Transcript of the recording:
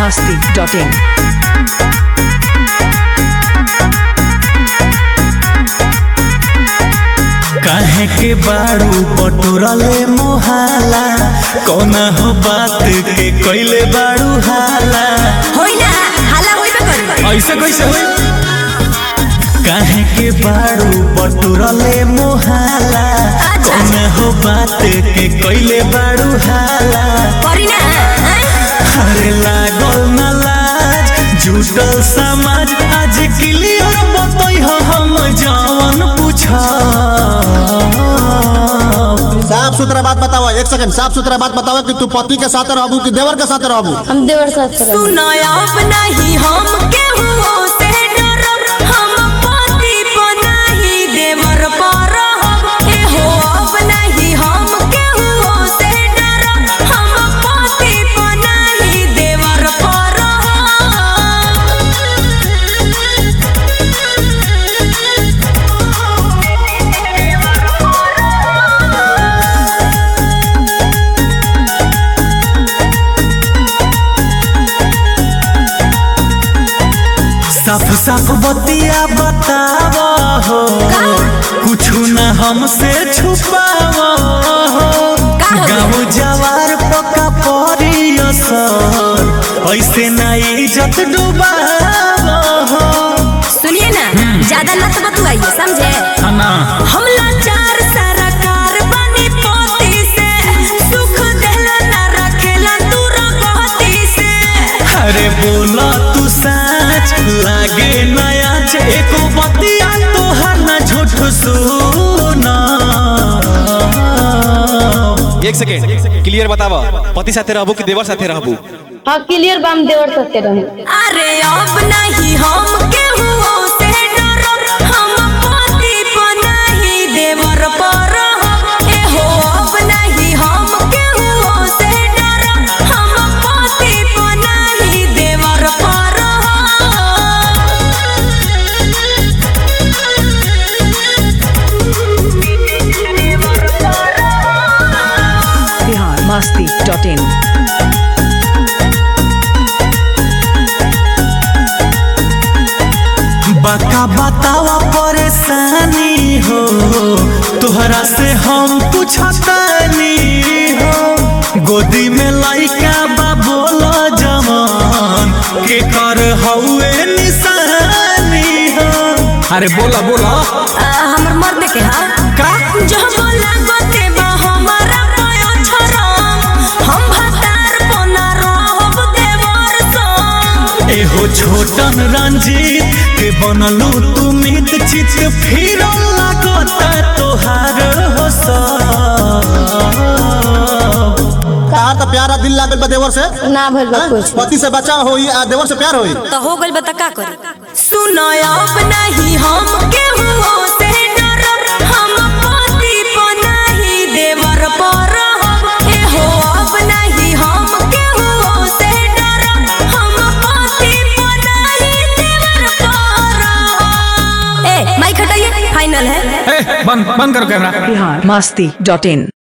masti.in. काहे के बाड़ू बटोरले मोहाला कौना हो बात के कैले बाड़ू हाला होई ना हाला होइबे करी ऐसे कैसे होई काहे के बाड़ू बटोरले मोहाला अच्छा। कौना हो बात के कैले बाड़ू हाला करी ना हैं? अरे लागल न लाज जुटल समाज आज क्लियर बतई हो हम जवन पूछा साफ सुथरा बात बताओ एक सेकंड साफ सुथरा बात बताओ कि तू पति के साथ रहबू कि देवर के साथ रहबू हम देवर साथ रहे सुनो अब नहीं हम केहू से डरब हम पति पर नहीं देवर पर रहब ए हो अब नहीं हम केहू से डरब हम पति पर नहीं देवर पर साफ साफ बतिया बताव हो कुछ न हमसे छुपाव हो का हो? गाँव जवार पका पड़ी असर ऐसे ना इज्जत डुबाव हो सुनिए ना ज्यादा लत बतुआइए समझे ना हम लाचार सरकार बनी पोती से सुख देला ना रखेला दूर गति से अरे बोला तू सच लागे नया एको बतिया तोहर न झूठ सुना एक सेकेंड क्लियर बतावा पति साथे रहबू कि देवर साथे रहबू हाँ क्लियर बा हम देवर साथ रहे अरे अब नहीं हम केहू से डरब हम पति पर नहीं देवर पर रहब ए हो अब नहीं हम केहू से डरब हम पति पर नहीं देवर पर Bihar masti.in. बका बतावा परेशानी हो तोहरा से हम पूछतानी हो गोदी में लइका बा बोला जवान के कर हउए निशानी हो अरे बोला बोला आ, हमर मर्द के हा का जो बोला गोते बा हमारा पायो छरम हम भतार पोना रहब देवर संग एहो छोटन रंजीत के बनलू तू मित चित फिर लागता तोहार हो सब कहा तो प्यारा दिल लागल बा देवर से ना भइल बा कुछ पति से बचा होई आ देवर से प्यार होई तो हो गइल बता का करी सुनो अब नहीं हम केहू से डरब हम पति पर नहीं देवर पर रहब ए हो अब नहीं हम केहू से डरब हम पति पर नहीं देवर पर रहब ए माइक हटाइए फाइनल है बंद बंद करो कैमरा Bihar masti.in.